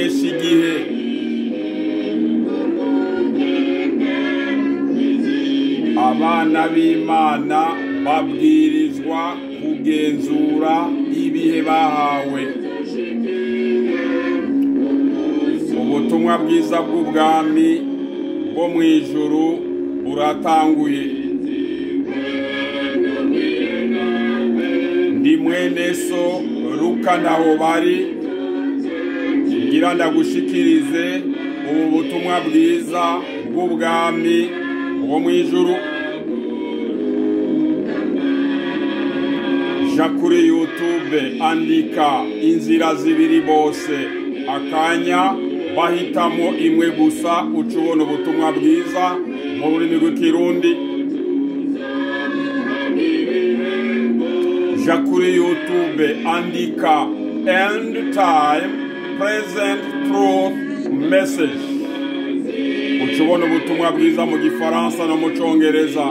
kumenyesha igihe abana b'imana babwirizwa kugenzura ibihe bahawe ubutumwa bwiza bw'ubwami bwo mu ijuru buratanguye ndi mwene so ruka ntaho bari ngira ndagushikirize ubu butumwa bwiza bw'ubwami bwo mu ijuru ja kuri youtube andika inzira zibiri bose akanya bahitamo imwe gusa uca ubona ubutumwa bwiza mu rurimi rw'ikirundi ja kuri youtube andika end time present truth message uca ubona ubutumwa bwiza mu gifaransa no mu congereza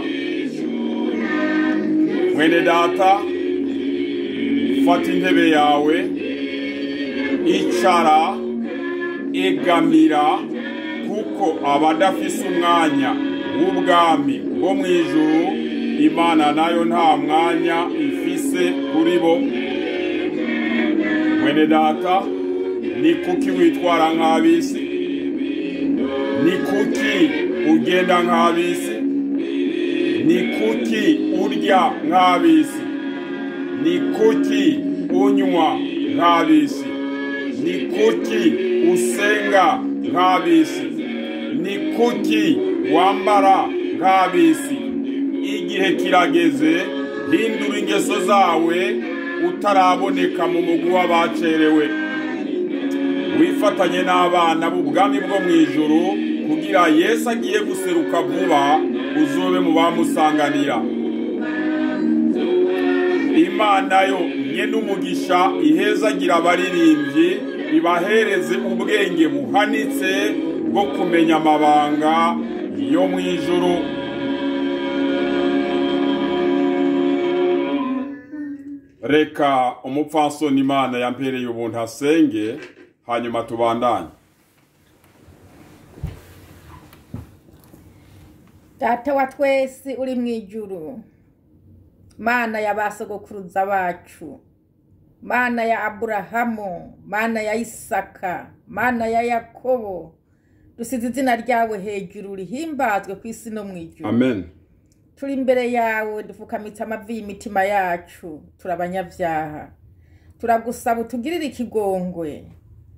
mwene data fata intebe yawe icara egamira kuko abadafise umwanya w'ubwami bwo mu ijuru imana nayo nta mwanya ifise kuri bo mwene data ni kuki witwara nk'abisi ni kuki ugenda nk'abisi ni kuki urya nk'abisi ni kuki unywa nk'abisi ni kuki usenga nk'abisi ni kuki wambara nk'abisi igihe kirageze hindura ingeso zawe utaraboneka mu mugwi w'abacerewe wifatanye n'abana b'ubwami bwo mu ijuru kugira yesu agiye guseruka vuba uzobe mu bamusanganira imana yo nye n'umugisha ihezagira abaririmbyi ibahereze ubwenge buhanitse bwo kumenya amabanga yo mu ijuru reka umupfasoni imana yampereye ubuntu asenge hanyuma tubandanye data wa twese uri mu ijuru mana ya ba sogokuruza bacu mana ya aburahamu mana ya isaka mana ya yakobo dusize izina ryawe hejuru rihimbazwe ku isi no mu ijuru amen turi imbere yawe dufukamitse amavi y'imitima yacu turi abanyabyaha turagusaba utugirire ikigongwe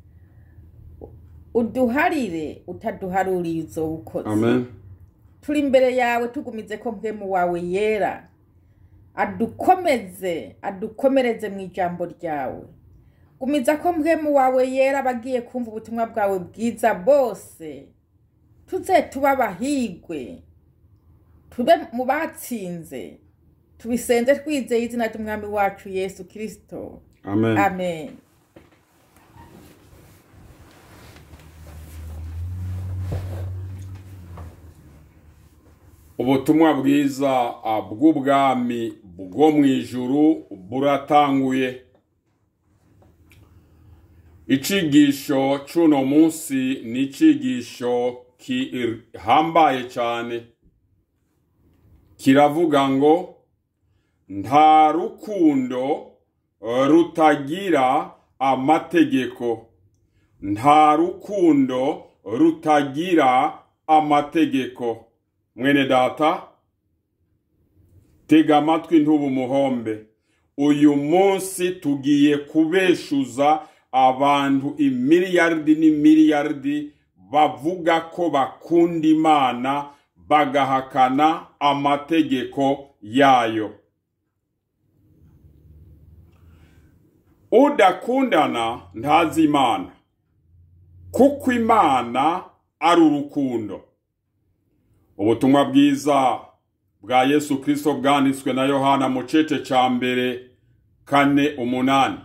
uduharire utaduharuriye uzowukoze amen turi imbere yawe tugumize ko mpwemu wawe yera adukomeze adukomereze mu ijambo ryawe gumiza ko mpwemu wawe yera abagiye kumva ubutumwa bwawe bwiza bose tuze tuba abahigwe tube mu batsinze tubisenze twizeye izina ry'umwami wacu yesu kirisito amen amen ubutumwa bwiza ah, bw'ubwami bwo mu ijuru buratanguye icigisho c'uno munsi ni icigisho kihambaye cyane kiravuga ngo nta rukundo rutagira amategeko nta rukundo rutagira amategeko mwene data tega amatwi ntuba umuhombe uyu munsi tugiye kubeshuza abantu imiliyaridi n'imiliyaridi bavuga ko bakunda imana bagahakana amategeko yayo udakundana ntazi imana kuko imana ari urukundo ubutumwa bwiza bwa yesu kirisito bwanditswe na yohana mu cece cya mbere kane umunani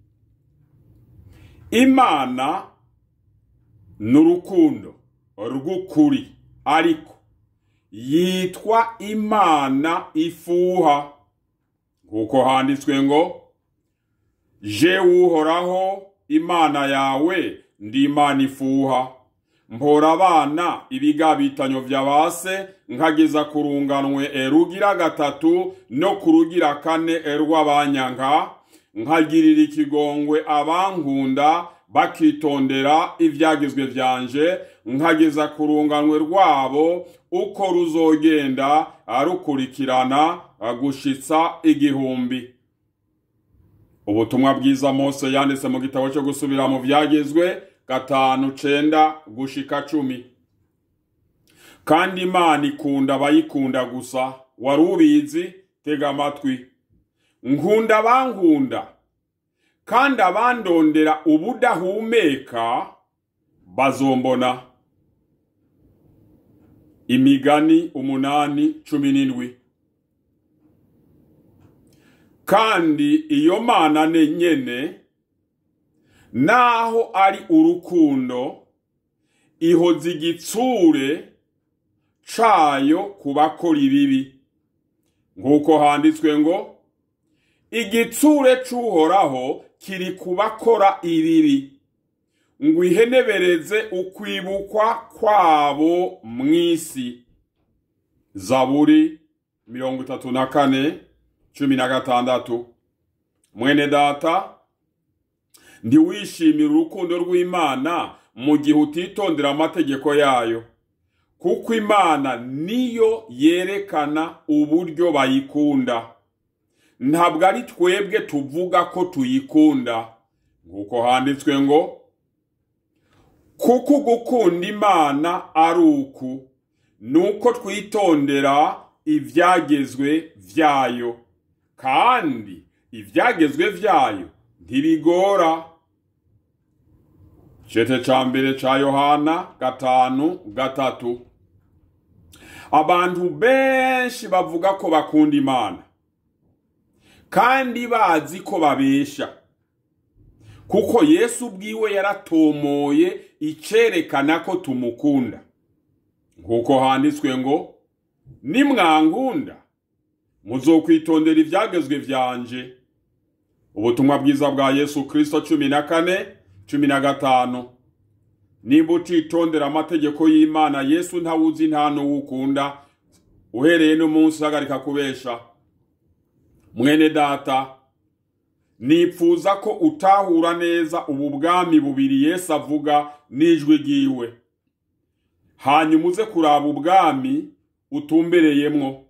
imana ni urukundo rw'ukuri ariko yitwa imana ifuha kuko handitswe ngo je uhoraho imana yawe ndi imana ifuha mpora abana ibigabitanyo vya base nkageza ku runganwe erugira gatatu no ku rugira kane erw'abanyanka nkagirira ikigongwe abankunda bakitondera ivyagizwe vyanje nkageza ku runganwe rwabo uko ruzogenda arukurikirana gushitsa igihumbi ubutumwa bwiza mose yanditse mu gitabo cyo gusubira mu vyagezwe gatanu cenda gushika cumi kandi imana ikunda abayikunda gusa wari ubizi tega amatwi nkunda abankunda kandi abandondera ubudahumeka bazombona imigani umunani cumi n'indwi kandi iyo mana ne nyene naho ari urukundo ihoza igitsure cayo ku bakora ibibi nk'uko handitswe ngo igitsure c'uhoraho kiri ku bakora ibibi ngo ihenebereze ukwibukwa kwabo mw'isi zaburi mirongo itatu na kane cumi na gatandatu mwene data ntiwishimire urukundo rw'imana mu gihe utitondera amategeko yayo kuko imana niyo yerekana uburyo bayikunda ntabwo ari twebwe tuvuga ko tuyikunda nk'uko handitswe ngo kuko gukunda imana ari uku ni uko twitondera ibyagezwe byayo kandi ibyagezwe byayo ntibigora cete ca mbere ca yohana gatanu gatatu abantu benshi bavuga ko bakunda imana kandi bazi ko babesha kuko yesu ubwiwe yaratomoye icerekana ko tumukunda nk'uko handitswe ngo nimwankunda muzokwitondera ibyagezwe vyanje ubutumwa bwiza bwa yesu kristo cumi na kane cumi na gatanu nimba utitondera amategeko y'imana yesu ntawuzi nta n'uwukunda uhereye n'umunsi uhagarika kubesha mwene data nipfuza ko utahura neza ubu bwami bubiri yesu avuga n'ijwi ryiwe hanyuma uze kuraba ubwami utumbereyemwo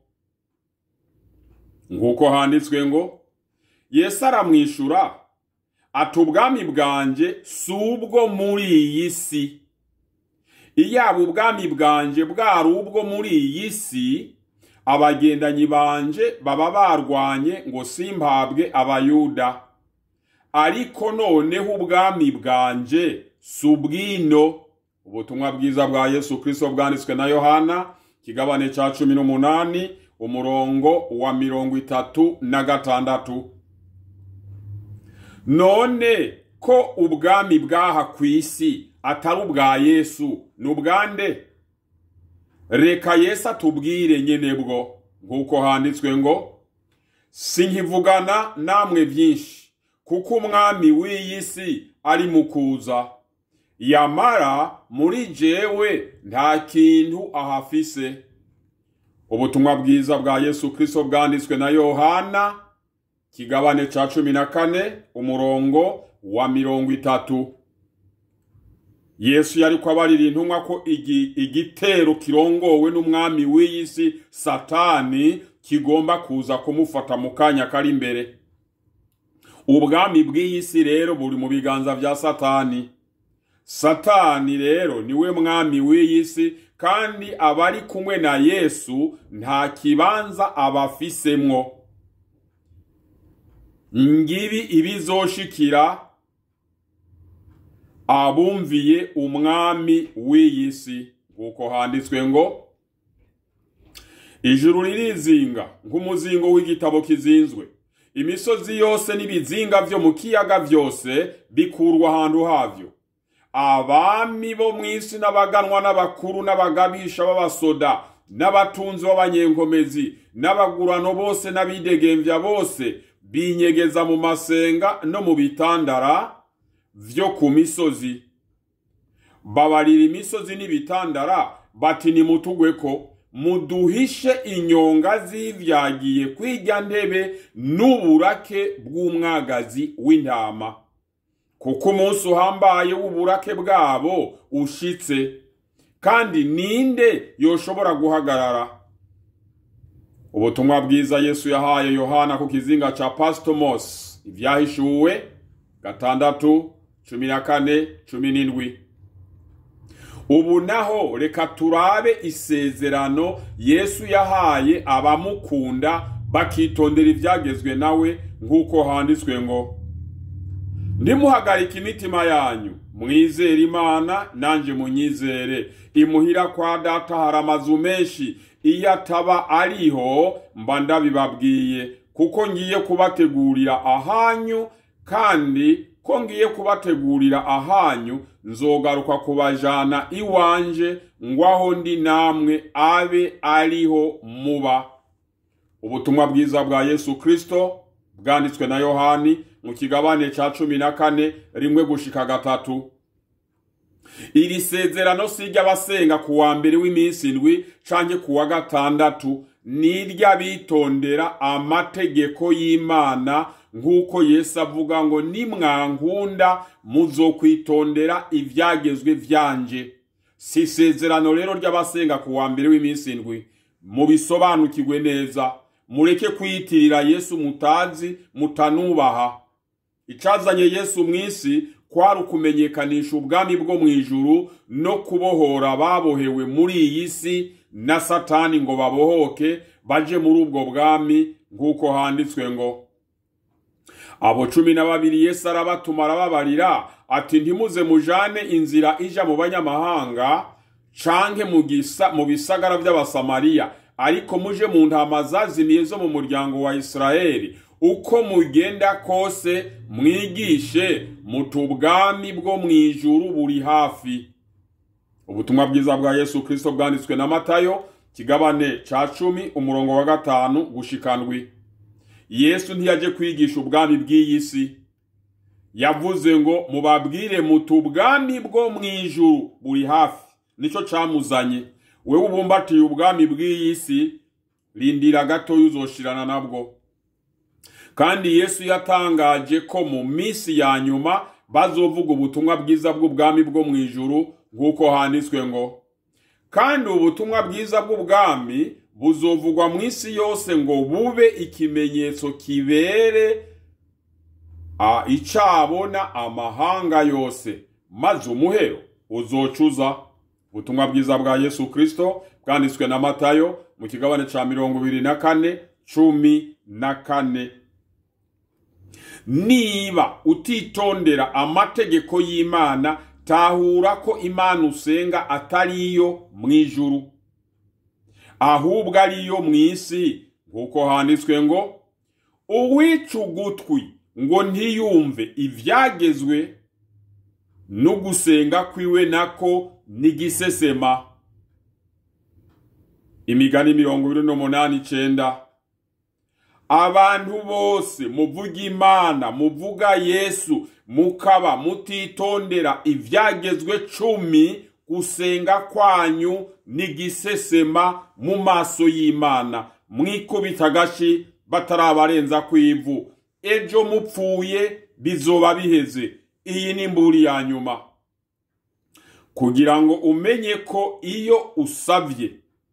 nk'uko handitswe ngo yesu aramwishura ati ubwami bwanjye si ubwo muri iyi si iyaba ubwami bwanjye bwari ubwo muri iyi si abagendanyi banje baba barwanye ngo simpabwe abayuda ariko noneho ubwami bwanjye si ubwino ubutumwa bwiza bwa yesu kirisito bwanditswe na yohana kigabane cya cumi n'umunani umurongo wa mirongo itatu na gatandatu none ko ubwami bw'aha ku isi atari ubwa yesu ni ubwande reka yesu atubwire nyine bwo nk'uko handitswe ngo sinkivugana namwe byinshi kuko umwami w'iyi si ari mu kuza yamara muri jewe nta kintu ahafise ubutumwa bwiza bwa yesu kirisito bwanditswe na yohana kigabane ca cumi na kane umurongo wa mirongo itatu yesu yariko abarira intumwa ko igitero kirongowe n'umwami w'iyi si satani kigomba kuza kumufata mu kanya kari imbere ubwami bw'iyi si rero buri mu biganza vya satani satani rero niwe mwami w'iyi si kandi abari kumwe na yesu nta kibanza abafisemwo ngibi ibizoshikira abumviye umwami w'iyi si nk'uko handitswe ngo ijuru ririzinga nk'umuzingo w'igitabo kizinzwe imisozi yose n'ibizinga vyo mu kiyaga vyose bikurwa ahantu havyo abami bo mu isi n'abaganwa n'abakuru n'abagabisha b'abasoda n'abatunzi b'abanyenkomezi n'abagurano bose n'abidegemvya bose binyegeza mu masenga no mu bitandara vyo ku misozi babarira imisozi n'ibitandara bati nimutugwe ko muduhishe inyonga z'ivyagiye kwirya ntebe n'uburake bw'umwagazi w'intama kuko umunsi uhambaye w'uburake bwabo ushitse kandi ninde yoshobora guhagarara ubutumwa bwiza yesu yahaye yohana ku kizinga ca pastomos ivyahishuwe gatandatu cumi na kane cumi n'indwi ubu naho reka turabe isezerano yesu yahaye abamukunda bakitondera ibyagezwe nawe nk'uko handitswe ngo ndimuhagarika imitima yanyu mwizere imana nanjye munyizere imuhira kwa data hari amazu menshi iyo ataba ariho mba ndabibabwiye kuko ngiye kubategurira ahanyu kandi ko ngiye kubategurira ahanyu nzogaruka kubajana iwanje ngo aho ndi namwe abe ariho muba ubutumwa bwiza bwa yesu kristo bwanditswe na yohani mu kigabane ca cumi na kane rimwe gushika gatatu iri sezerano si iry'abasenga ku wa mbere w'iminsi indwi canke ku wa gatandatu ni iry'abitondera amategeko y'imana nk'uko yesu avuga ngo nimwankunda muzokwitondera ivyagezwe vyanje si isezerano rero ry'abasenga ku wa mbere w'iminsi indwi mubisobanukirwe neza mureke kwiyitirira yesu mutazi mutanubaha icazanye yesu mw'isi kwari ukumenyekanisha ubwami bwo mu ijuru no kubohora babohewe muri iyi si na satani ngo babohoke baje muri ubwo bwami nk'uko handitswe ngo abo cumi na babiri yesu arabatuma arababarira ati ntimuze mujane inzira ija mu banyamahanga canke mu bisagara by'abasamariya ariko muje mu ntama zazimiye zo mu muryango wa isirayeli uko mugenda kose mwigishe muti ubwami bwo mu ijuru buri hafi ubutumwa bwiza bwa yesu kristo bwanditswe na matayo kigabane ca cumi umurongo wa gatanu gushikandwi yesu ntiyaje kwigisha ubwami bw'iyi si yavuze ngo mubabwire muti ubwami bwo mu ijuru buri hafi nico camuzanye wewe ubumbatiye ubwami bw'iyi si rindira gatoya uzoshirana nabwo kandi yesu yatangaje ko mu minsi ya nyuma bazovuga ubutumwa bwiza bw'ubwami bwo mu ijuru nk'uko handitswe ngo kandi ubutumwa bwiza bw'ubwami buzovugwa mu isi yose ngo bube ikimenyetso kibere icabona amahanga yose maze umuhero uzocuza ubutumwa bwiza bwa yesu kristo bwanditswe na matayo mu kigabane ca mirongo ibiri na kane cumi na kane niba utitondera amategeko y'imana tahura ko imana usenga atari iyo mu ijuru ahubwo ari iyo mu isi nk'uko handitswe ngo uwica ugutwi ngo ntiyumve ibyagezwe no gusenga kwiwe nako n'igisesema imigani mirongo ibiri n'umunani icenda abantu bose muvuga imana muvuga yesu mukaba mutitondera ibyagezwe cumi gusenga kwanyu n'igisesema mu maso y'imana mwikubita agashi batarabarenza ku ivu ejo mupfuye bizoba biheze iyi ni imburi ya nyuma kugira ngo umenye ko iyo usabye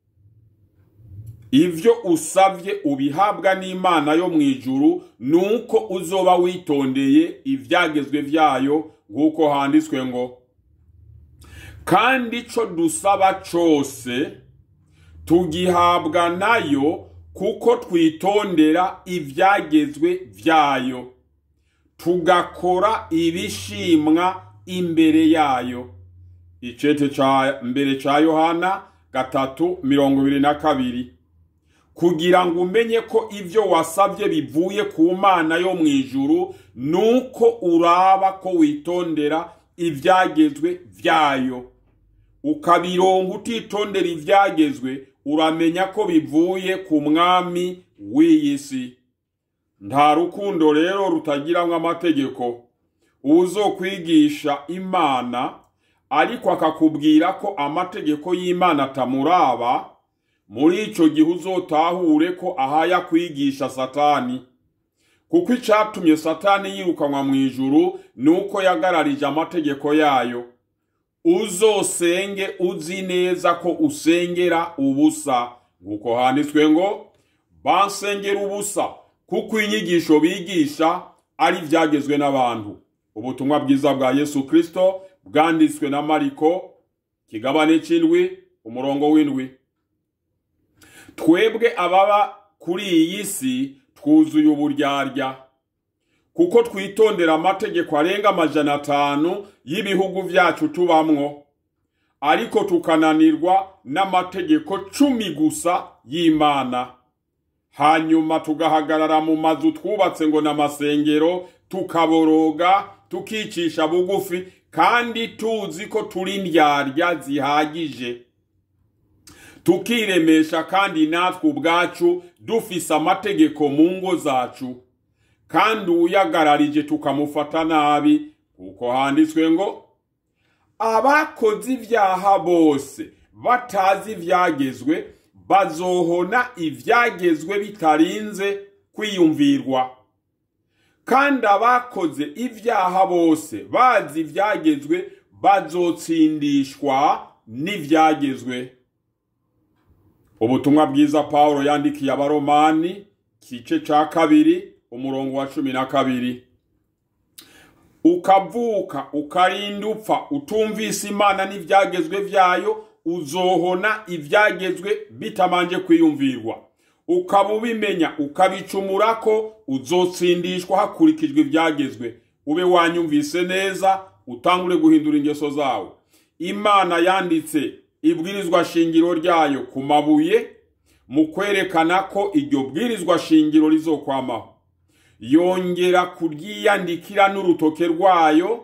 ivyo usavye ubihabwa n'imana yo mu ijuru nuko uzoba witondeye ivyagezwe vyayo nk'uko handitswe ngo kandi ico dusaba cose tugihabwa nayo kuko twitondera ivyagezwe vyayo tugakora ibishimwa imbere yayo icete ca mbere ca yohana gatatu mirongo ibiri na kabiri kugira ngo umenye ko ivyo wasabye bivuye ku mana yo mu ijuru nuko uraba ko witondera ivyagezwe vyayo ukabironka utitondera ivyagezwe uramenya ko bivuye ku mwami w'iyi si nta rukundo rero rutagiramwo amategeko uzokwigisha imana ariko akakubwira ko amategeko y'imana atamuraba muri icyo gihe uzotahure ko ahaya kwigisha satani kuko icyatumye satani yirukanwa mu ijuru ni uko yagararije amategeko yayo uzosenge uzi neza ko usengera ubusa nk'uko handitswe ngo bansengera ubusa kuko inyigisho bigisha ari ibyagezwe n'abantu ubutumwa bwiza bwa yesu kirisito bwanditswe na mariko kigabane cy'indwi umurongo w'indwi twebwe ababa kuri iyi si twuzuye uburyarya kuko twitondera amategeko arenga amajana atanu y'ibihugu byacu tubamwo ariko tukananirwa n'amategeko cumi gusa y'imana hanyuma tugahagarara mu mazu twubatse ngo ni amasengero tukaboroga tukicisha bugufi kandi tuzi ko turi indyarya zihagije tukiremesha kandi natwe ubwacu dufise amategeko mu ngo zacu kandi uyagararije tukamufata nabi kuko handitswe ngo abakoze ibyaha bose batazi ibyagezwe bazohona ibyagezwe bitarinze kwiyumvirwa kandi abakoze ibyaha bose bazi ibyagezwe bazotsindishwa n'ibyagezwe ubutumwa bwiza paul yandikiye abaromani kice cya kabiri umurongo wa cumi na kabiri ukavuka ukarinda upfa utumvise imana n'ibyagezwe byayo uzohona ibyagezwe bitamanje kwiyumvirwa ukaba ubimenya ukabicumura ko uzotsindishwa hakurikijwe ibyagezwe ube wanyumvise neza utangure guhindura ingeso zawe imana yanditse ibwirizwa shingiro ryayo ku mabuye mu kwerekana ko iryo bwirizwa shingiro rizokwamaho yongera kuryiyandikira n'urutoke rwayo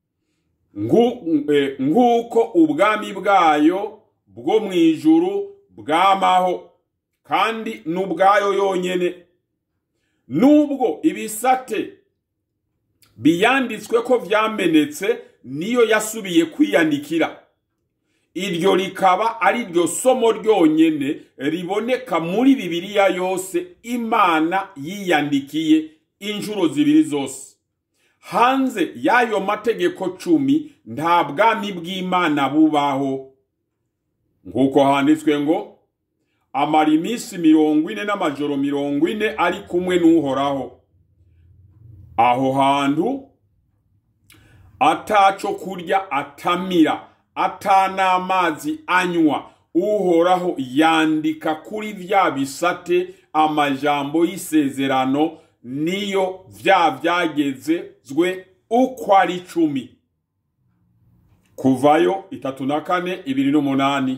nk'uko ubwami bwayo bwo mu ijuru bwamaho kandi n'ubwayo yonyine nubwo ibisate biyanditswe ko byamenetse niyo yasubiye kwiyandikira iryo rikaba ari ryo somo ryonyine riboneka muri bibiliya yose imana yiyandikiye inshuro zibiri zose hanze y'ayo mategeko cumi nta bwami bw'imana bubaho nk'uko handitswe ngo amara iminsi mirongo ine n'amajoro mirongo ine ari kumwe n'uhoraho aho hantu ataco kurya atamira atanamazi anywa uhoraho yandika kuri vya bisate amajambo y'isezerano niyo vya vyagezwe uko ari cumi kuvayo itatu na kane ibiri n'umunani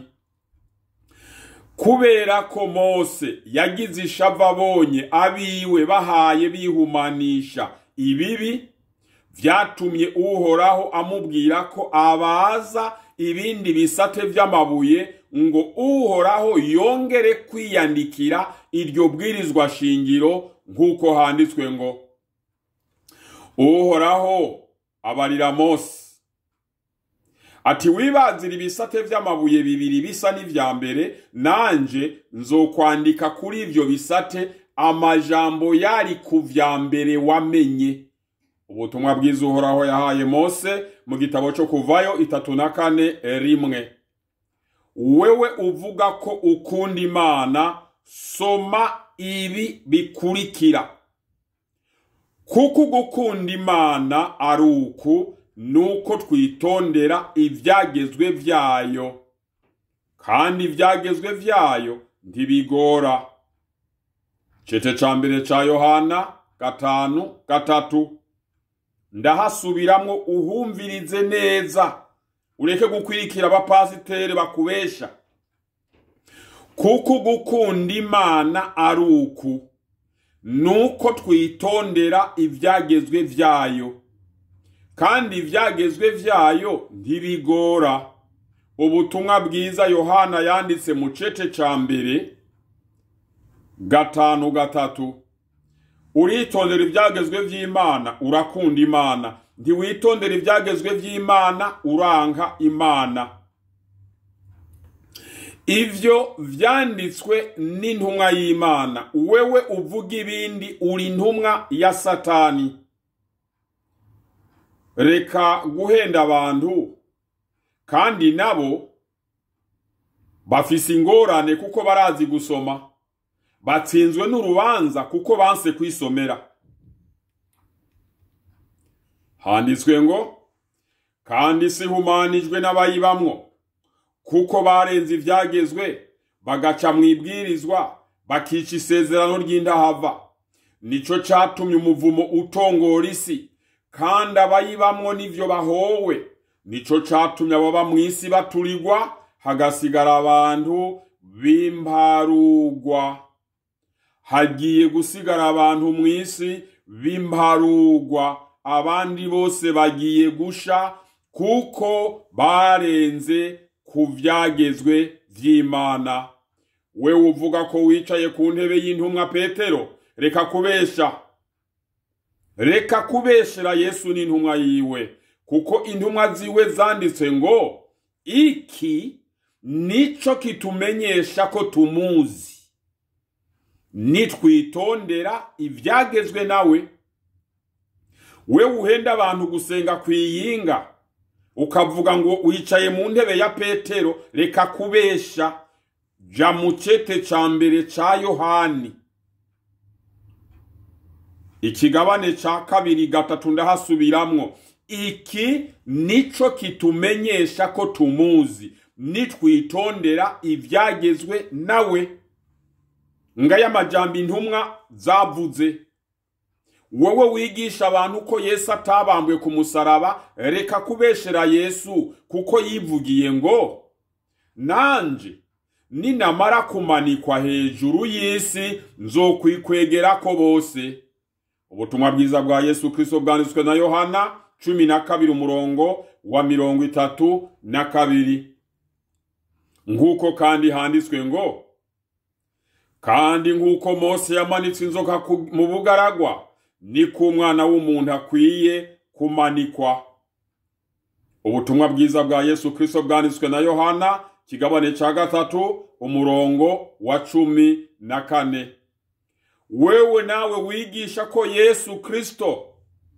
kubera ko mose yagize ishava abonye abiwe bahaye bihumanisha ibibi vyatumye uhoraho amubwira ko abaza ibindi bisate vy'amabuye ngo uhoraho yongere kwiyandikira iryo bwirizwa shingiro nk'uko handitswe ngo uhoraho abarira mose ati wibazira ibisate vy'amabuye bibiri bisa n'ivya mbere nanje nzokwandika kuri ivyo bisate amajambo yari ku vya mbere wamenye ubutumwa bwiza uhoraho yahaye mose mu gitabo cyo kuvayo itatu na kane rimwe wewe uvuga ko ukunda imana soma ibi bikurikira kuko ugukunda imana ari uku nuko twitondera ibyagezwe byayo kandi ibyagezwe byayo ntibigora cece ca mbere ca yohana gatanu gatatu ndahasubiramwo uhumvirize neza ureke gukwirikira abapasiteri bakubesha kuko gukunda imana ari uku nuko twitondera ibyagezwe byayo kandi ibyagezwe byayo ntibigora ubutumwa bwiza yohana yanditse mu cece ca mbere gatanu gatatu uritondera ibyagezwe by'imana urakunda imana ntiwitondera ibyagezwe by'imana uranka imana ivyo vyanditswe n'intumwa y'imana wewe uvuga ibindi uri intumwa ya satani reka guhenda abantu kandi nabo bafise ingorane kuko barazi gusoma batsinzwe n'urubanza kuko banse kwisomera handitswe ngo kandi si humanijwe n'abayibamwo kuko barenze ivyagezwe bagaca mu ibwirizwa bakica isezerano ry'indahava nico catumye umuvumo utongora isi kandi abayibamwo n'ivyo bahowe nico catumye ababa mw'isi baturirwa hagasigara abantu b'imparugwa hagiye gusigara abantu mw'isi b'imparugwa abandi bose bagiye gusha kuko barenze ku vyagezwe vy'imana wewe uvuga ko wicaye ku ntebe y'intumwa petero reka kubesha reka kubeshera yesu n'intumwa yiwe kuko intumwa ziwe zanditse ngo iki nico kitumenyesha ko tumuzi nitwitondera ivyagezwe nawe wewe uhenda abantu gusenga kwiyinga ukavuga ngo wicaye mu ntebe ya petero reka kubesha ja mu cete ca mbere ca yohani ikigabane ca kabiri gatatu ndahasubiramwo iki nico kitumenyesha ko tumuzi nitwitondera ivyagezwe nawe ngaya amajambo intumwa zavuze wowe wigisha abantu ko yesu atabambwe ku musaraba reka kubeshera yesu kuko yivugiye ngo nanje ninamara kumanikwa hejuru y'isi nzokwikwegerako bose ubutumwa bwiza bwa yesu kristo bwanditswe na yohana cumi na kabiri umurongo wa mirongo itatu na kabiri nk'uko kandi handitswe ngo kandi nk'uko mose yamanitse inzoka mu bugaragwa niko umwana w'umuntu akwiye kumanikwa ubutumwa bwiza bwa yesu kristo bwanditswe na yohana kigabane ca gatatu umurongo wa cumi na kane wewe nawe wigisha ko yesu kristo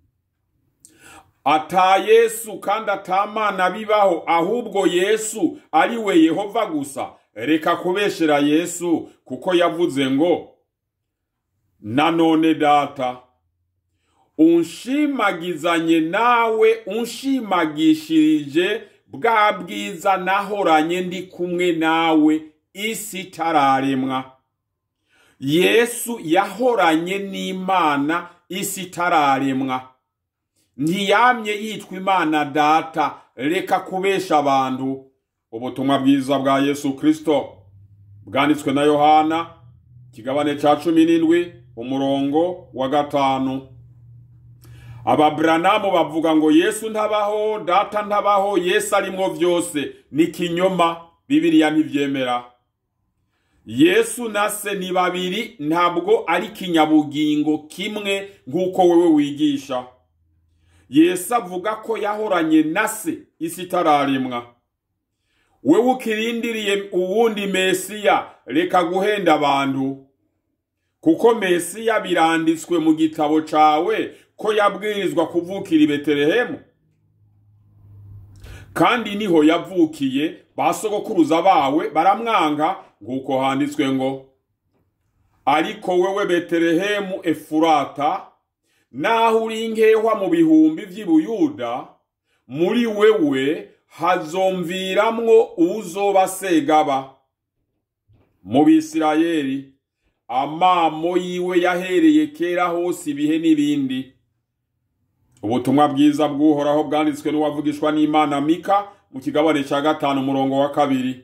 ata yesu kandi atamana bibaho ahubwo yesu ari we yehova gusa reka kubeshera yesu kuko yavuze ngo nanone data unshimagizanye nawe unshimagishirije bwa bwiza nahoranye ndi kumwe nawe isi itararemwa yesu yahoranye n'imana isi itararemwa ntiyamye yitwa imana data reka kubesha abantu ubutumwa bwiza bwa yesu kristo bwanditswe na yohana kigabane ca cumi n'indwi umurongo wa gatanu ababuranamu bavuga ngo yesu ntabaho data ntabaho yesu arimwo vyose ni kinyoma bibiliya ntivyemera yesu na se ni babiri ntabwo ari kinyabugingo kimwe nk'uko wewe wigisha yesu avuga ko yahoranye na se isi itararemwa wewe ukirindiriye uwundi mesiya reka guhenda abantu kuko mesiya biranditswe mu gitabo cawe ko yabwirizwa kuvukira i betelehemu kandi niho yavukiye ba sogokuruza bawe baramwanga nk'uko handitswe ngo ariko wewe betelehemu efurata naho uri inkehwa mu bihumbi vy'ibuyuda muri wewe hazomviramwo uzoba segaba mu bisirayeli amamo yiwe yahereye kera hose ibihe n'ibindi ubutumwa bwiza bw'uhoraho bwanditswe n'uwavugishwa n'imana mika mu kigabane cya gatanu umurongo wa kabiri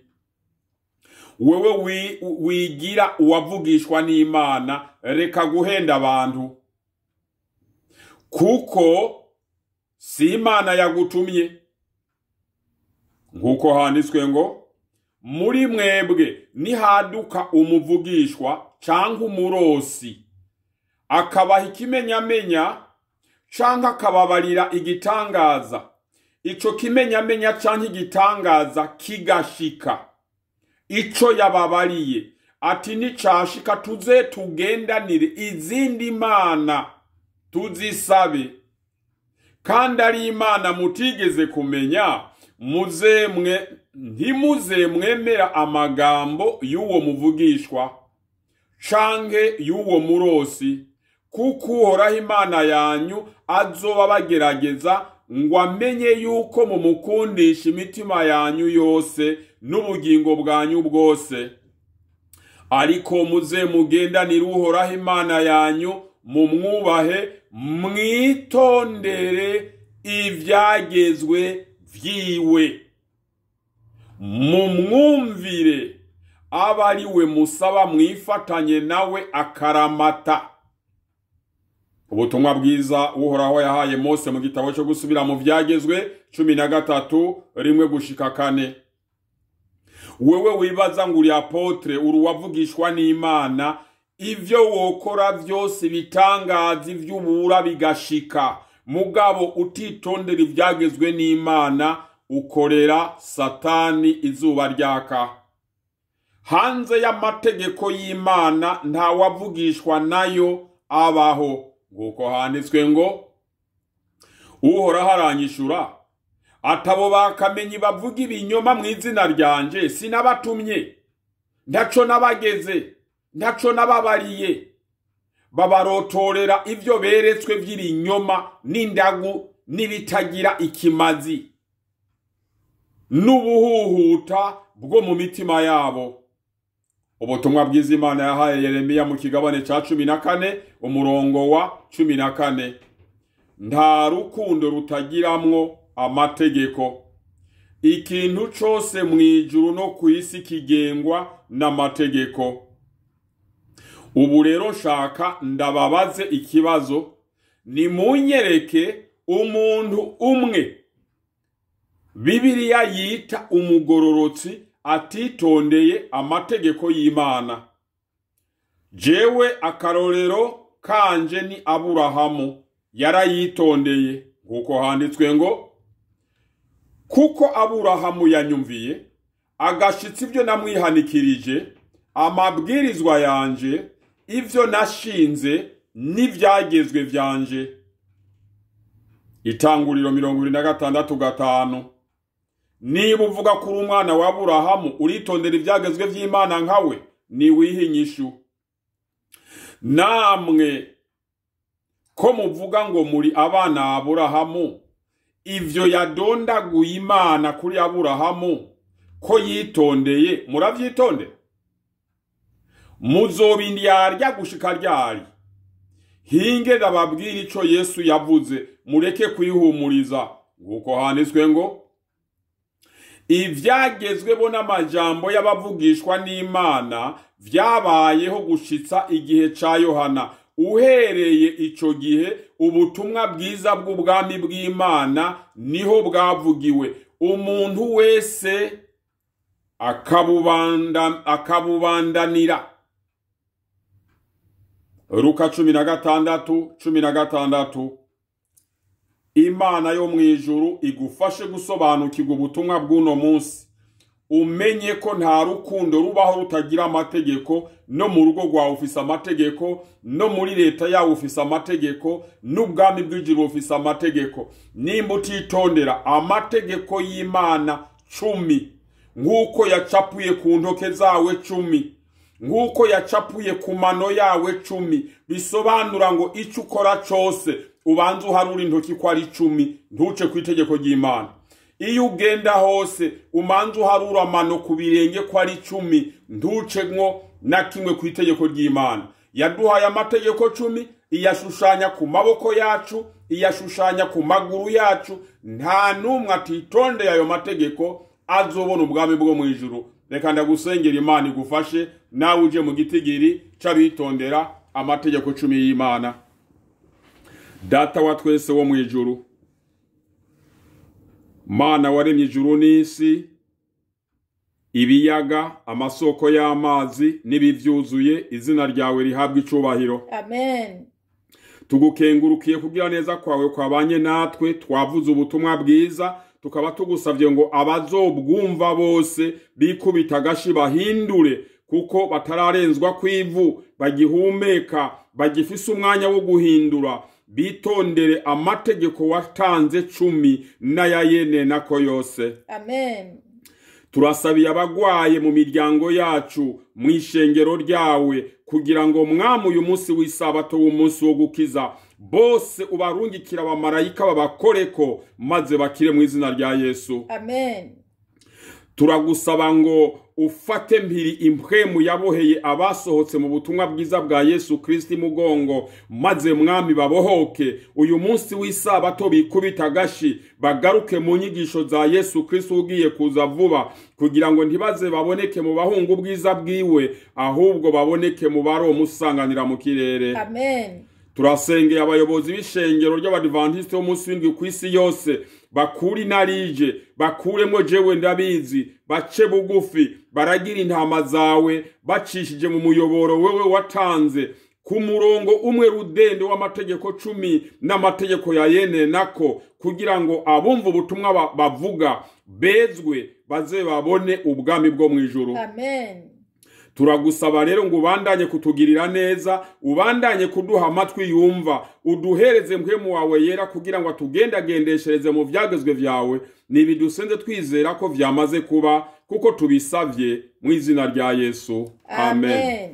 wewe wigira uwavugishwa n'imana reka guhenda abantu kuko si imana yagutumye nk'uko handitswe ngo muri mwebwe nihaduka umuvugishwa canke umurosi akabaha ikimenyamenya canke akababarira igitangaza ico kimenyamenya canke igitangaza kigashika ico yababariye ati nicashika tuze tugendanire izindi mana tuzisabe kandi ari imana mutigeze kumenya muzemwe ntimuze mwemera amagambo y'uwo muvugishwa canke y'uwo murosi kuko uhoraho imana yanyu azoba bagerageza ngo amenye yuko mumukundisha imitima yanyu yose n'ubugingo bwanyu bwose ariko muze mugendanire uhoraho imana yanyu mumwubahe mwitondere ivyagezwe vyiwe mumwumvire aba ari we musaba mwifatanye nawe akaramata ubutumwa bwiza uhoraho yahaye mose mu gitabo cyo gusubira mu vyagezwe cumi na gatatu rimwe gushika kane wewe wibaza ngo uri apotre uri uwavugishwa n'imana ivyo wokora vyose bitangaza ivy'ubura bigashika mugabo utitondera ivyagezwe n'imana ukorera satani izuba ryaka hanze y'amategeko y'imana ntawavugishwa nayo abaho nguko handitswe ngo uhoraho aranyishura atabo bakamenyi bavuga ibinyoma mu izina ryanje sinabatumye ntaco nabageze ntaco nababariye babarotorera ivyo beretswe vy'ibinyoma n'indagu n'ibitagira ikimazi n'ubuhuhuta bwo mu mitima yabo ubutumwa bwiza imana yahaye yeremiya mu kigabane ca cumi na kane umurongo wa cumi na kane nta rukundo rutagiramwo amategeko ikintu cose mw'ijuru no ku isi kigengwa n'amategeko ubu rero nshaka ndababaze ikibazo nimunyereke umuntu umwe bibiliya yita umugororotsi atitondeye amategeko y'imana jewe akarorero kanje ni aburahamu yarayitondeye nk'uko handitswe ngo kuko aburahamu yanyumviye agashitsa ibyo namwihanikirije amabwirizwa yanje ivyo nashinze n'ivyagezwe vyanje itanguriro mirongo ibiri na gatandatu gatanu niba uvuga ko uri umwana wa aburahamu uritondera ibyagezwe by'imana nkawe niwihe inyishu namwe ko muvuga ngo muri abana ba aburahamu ivyo yadondaguye imana kuri aburahamu ko yitondeye muravyitondera muzobiryarya gushika ryari hinge ndababwira ico yesu yavuze mureke kwihumuriza nguko handitswe ngo ivyagezweho n'amajambo y'abavugishwa n'imana vyabayeho gushitsa igihe ca yohana uhereye ico gihe ubutumwa bwiza bw'ubwami bw'imana niho bwavugiwe umuntu wese akabubanda akabubandanira Luka cumi na gatandatu cumi na gatandatu imana yo mu ijuru igufashe gusobanukirwa ubutumwa bw'uno munsi umenye ko nta rukundo rubaho rutagira amategeko no mu rugo rwawe ufise amategeko no muri leta yawe ufise amategeko n'ubwami bw'ijuru bufise amategeko nimba utitondera amategeko y'imana cumi nk'uko yacapuye ku ntoke zawe cumi nk'uko yacapuye ku mano yawe cumi bisobanura ngo icyo ukora cyose ubanza uharura intoki ko ari icumi ntuce ku itegeko ry'imana iyo ugenda hose umanza uharura amano ku birenge ko ari icumi ntuce nko na kimwe ku itegeko ry'imana yaduhaye amategeko cumi iyashushanya ku maboko yacu iyashushanya ku maguru yacu nta n'umwe atitondeye ayo mategeko azobona ubwami bwo mu ijuru reka ndagusengera imana igufashe nawe uje mu gitigiri c'abitondera amategeko cumi y'imana data wa twese wo mu ijuru mana waremye ijuru n'isi ibiyaga amasoko y'amazi n'ibivyuzuye izina ryawe rihabwa icubahiro amen tugukengurukiye kugira neza kwawe kwabanye natwe twavuze ubutumwa bwiza tukaba tugusabye ngo abazobwumva bose bikubita agashi bahindure kuko batararenzwa kw'ivu bagihumeka bagifise umwanya wo guhindura bitondere amategeko watanze cumi n'ayayene nako yose amen turasabiye abagwaye mu miryango yacu mu ishengero ryawe kugira ngo mwami uyu munsi w'isabato w'umunsi wo gukiza bose ubarungikira abamarayika babakoreko maze bakire mu izina rya yesu amen turagusaba ngo ufate mpiri impwemu yaboheye abasohotse mu butumwa bwiza bwa yesu kristi mugongo maze mwami babohoke uyu munsi w'isabato bikubita agashi bagaruke mu nyigisho za yesu kristi ugiye kuza vuba kugira ngo ntibaze baboneke mu bahungu ubwiza bwiwe ahubwo baboneke mu baromusanganira mu kirere amen turasengeye abayobozi b'ishengero ry'abadivantisite b'umunsi w'indwi ku isi yose bakure inarije bakuremo jewe ndabizi bace bugufi baragira intama zawe bacishije mu muyoboro wewe watanze ku murongo umwe rudende w'amategeko cumi n'amategeko ya yene nako kugira ngo abumva ubutumwa ba- bavuga bezwe baze babone ubwami bwo mu ijuru amen turagusaba rero ngo ubandanye kutugirira neza ubandanye kuduha amatwi yumva uduhereze mpwemu wawe yera kugira ngo atugendagendeshereze mu vyagezwe vyawe nibidusenze twizera ko vyamaze kuba kuko tubisavye mu izina rya yesu amen amen